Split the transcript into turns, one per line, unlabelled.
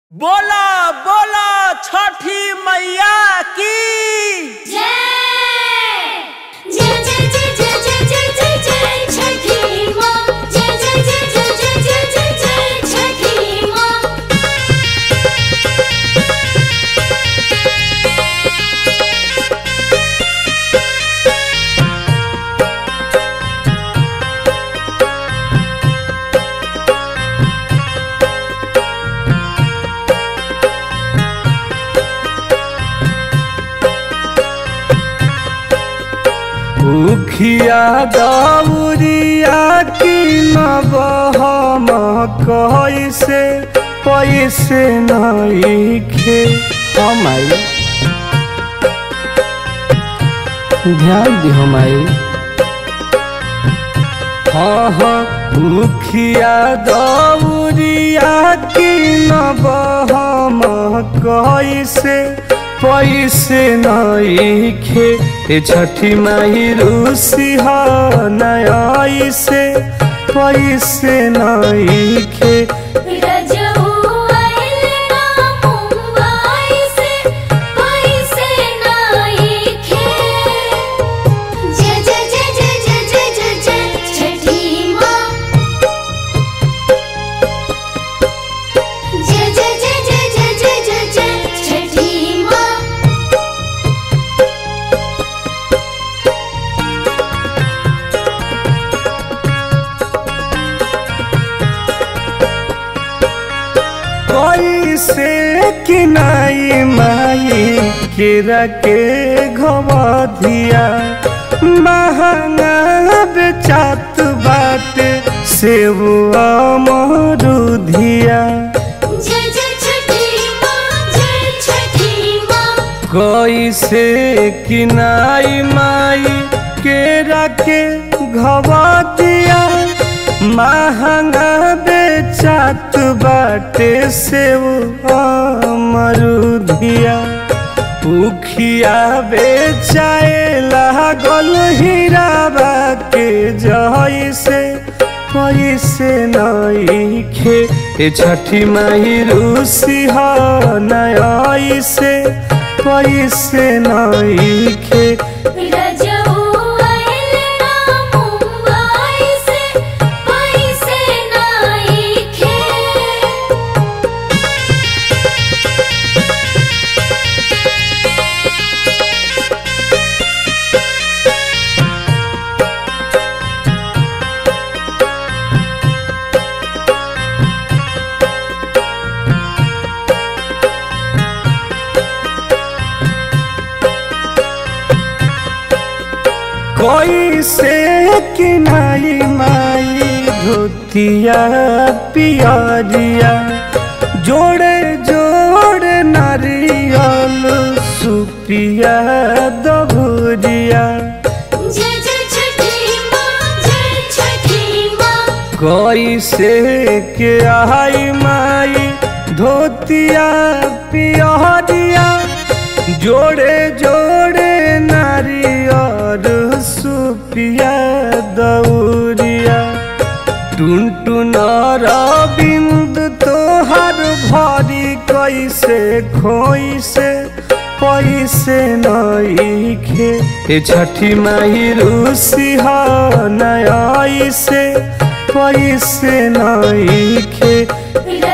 बोला बोला छठी मैया की
जय जय जय जय जय जय जय जय जय छठी माँ जय जय जय जय जय जय जय जय छठी माँ
उखिया दौरिया की नबहम कैसे पैसे नईखे हम आई ध्यान दी हम आई हाँ हाँ मुखिया दौरिया की नबहम कैसे पैसे नईखे ए छठी माई रूसी ह नई से पैसे नईखे
रजऊ आइल ना मुंबई से पैसे नाइखे जय जय जय जय जय जय जय जय छठी माँ जय जय जय जय जय जय जय जय छठी माँ
कैसे किनाई माई केरा के घवधिया महंगा बेचात बाटे सेब अमरुधिया
जय जय छठी माँ जय छठी माँ
कैसे किनाई माई केरा के घवधिया महंगा बेचात बाटे सेब अमरुधिया उखिया बेचाए लागल हीराबा के जैसे पैसे नईखे ए छठी माई रूसी ह नई से पैसे नईखे
रजऊ आइल ना मुंबई से पैसे नाइखे
कैसे किनाई माई धोतिया पियरिया जोड़े जोड़े नारियल सुपिया दभुरिया
जय जय छठी माँ जय छठी माँ
कैसे के आई माई धोतिया पियरिया जोड़े जोड़े नारियर सुपिया दौरिया टुन टुन बिंद तोहर भरी कैसे खोई से पैसे नईखे ए छठी माई रूसी ह नई से पैसे नईखे
रजऊ